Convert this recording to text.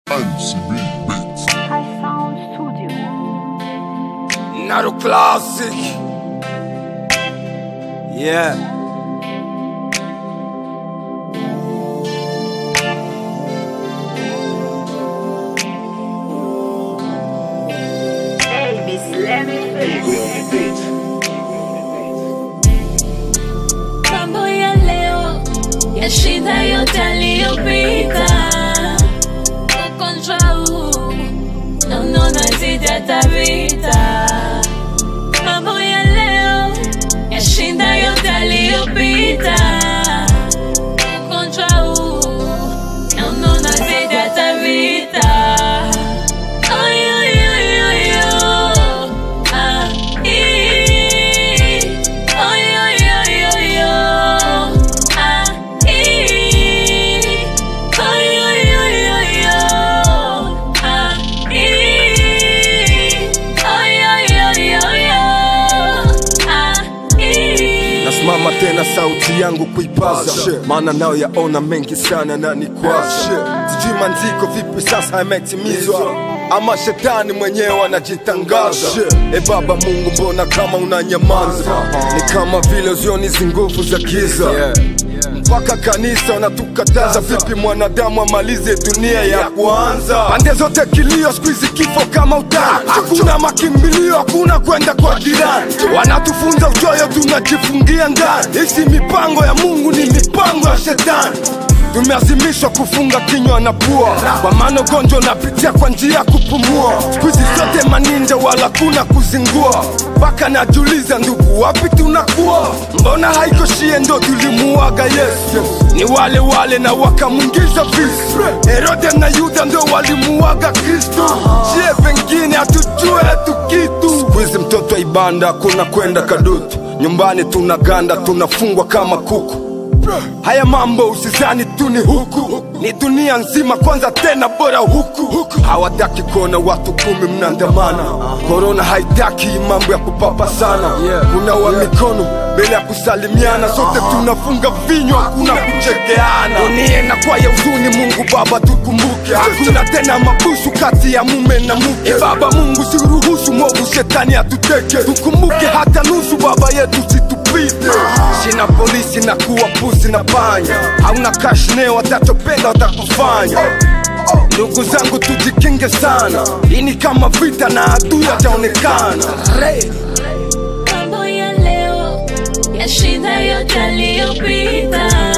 MCB Beats. High Sound Studio. Naru Classic. Yeah. mambo ya leo yashinda yote aliyopita. Ugonjwa huu naona zidi hata vita. Mambo ya leo yashinda yote aliyopita. Ugonjwa huu naona zidi hata vita. Ay, ay, ay, ay, oh. Ah, ee. Ay, ay, ay, ay, oh. Ah, ee. Ay, ay, ay, ay, oh. Ah, ee. Ay, ay, ay, ay, oh. Ah, ee. nasimama tena sauti yangu kuipaza maana nao yaona mengi sana na ni kwaza sijui manziko vipi sasa yametimizwa ama shetani mwenyewe anajitangaza e baba mungu mbona kama unanyamaza ni kama vile uzioni hizi nguvu za giza mpaka kanisa wanatukataza vipi mwanadamu amalize dunia ya kwanza pande zote kilio siku hizi kifo kama utani hakuna makimbilio hakuna kwenda kwa jirani wanatufunza uchoyo tunajifungia ndani hisi mipango ya mungu ni mipango ya shetani tumeazimishwa kufunga kinywa na pua kwa maana ugonjwa unapitia kwa njia ya kupumua siku hizi zote maninja wala kuna kuzingua mpaka najuliza ndugu wapi tunakuwa mbona haiko shie ndo tulimuaga yesu ni wale wale na wakamwingiza visu herode na yuda ndo walimuaga kristo shie pengine hatujue hatu kitu siku hizi mtoto wa ibanda kuna kwenda kadutu nyumbani tunaganda tunafungwa kama kuku haya mambo usizani tu ni huku ni dunia nzima kwanza tena bora huku hawataki kuona watu kumi mnaandamana korona haitaki mambo ya kupapa sana kunawa mikono mbele ya kusalimiana sote tunafunga vinywa hakuna kuchekeana dunia inakuwa ya huzuni mungu baba tukumbuke hakuna tena mabusu kati ya mume na mke baba mungu siruhusu mwovu shetani atuteke tukumbuke hata nusu baba yetu situpite shina polisi na kuwa pusi na panya hauna kashne watachopenda watakufanya ndugu zangu tujikinge sana hii ni kama vita na adui ataonekana mambo ya leo yashinda yote aliyopita